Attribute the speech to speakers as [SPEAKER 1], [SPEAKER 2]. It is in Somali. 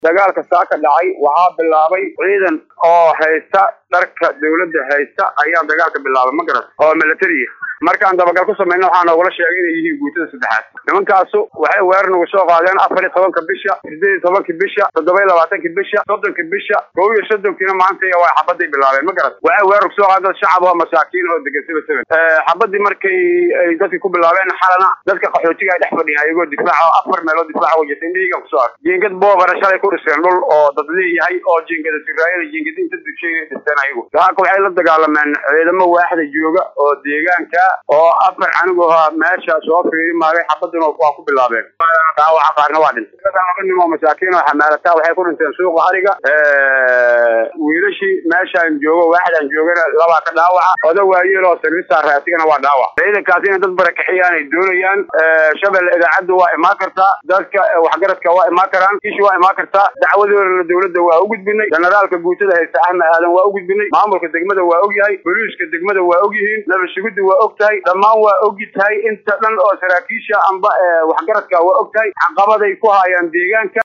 [SPEAKER 1] dagaalka saa ka dhacay waxaa bilaabay ciidan oo haysta dharka dawladda haysta ayaa dagaalka bilaabay ma garat oo militariya markaan dabagal ku samayna waxaa noogula sheegay inay yihiin guutada saddexaad nimankaasu waxay weerar nagu soo qaadeen afar iyo tobanka bisha sideed iyo tobanka bisha toddoba iyo labaatanka bisha soddonka bisha kow iyo soddonkiina maanta waa xabaday bilaabeen ma garat waxay weerar kusoo qaadeen dad shacab oo masaakiin oo degan saba seven xabadii markay ay dadkii ku bilaabeen xalana dadka qaxootiga ay dhex fadhiyaan iyagoo difaaca oo afar meelood difaaca wajata indhihigan kusoo arkay jiingad boogana shalay ku dhiseen dhul oo dad leeyahay oo jiingada siraayada jiingada inta dushay dhisteen ayagu dahaaka waxay la dagaalameen ciidamo waaxda jooga oo deegaanka oo afar canigooha meesha soo fiiri maagay xabaduna waa ku bilaabeen dhaawaca qaarna waa dhintay laba nin oo masaakiin oo xamaalataa waxay ku dhinteen suuqa hariga wiilashii meeshaan joogo waaxdaan joogana labaa ka dhaawaca oda waayeel oo servisa raasigana waa dhaawac ciidankaas inay dad barakixiyaan ay doonayaan shabeelle idaacadda waa imaan kartaa dadka waxgaradka waa imaan karaan ishi waa imaan kartaa dacwadoodana dawladda waa u gudbinay generaalka guutada haysta axmed aadan waa u gudbinay maamulka degmada waa og yahay boliiska degmada waa og yihiin nabasugidda waa og tahay dhammaan waa ogi tahay inta dhan oo saraakiisha amba waxgaradka waa og tahay caqabaday ku haayaan deegaanka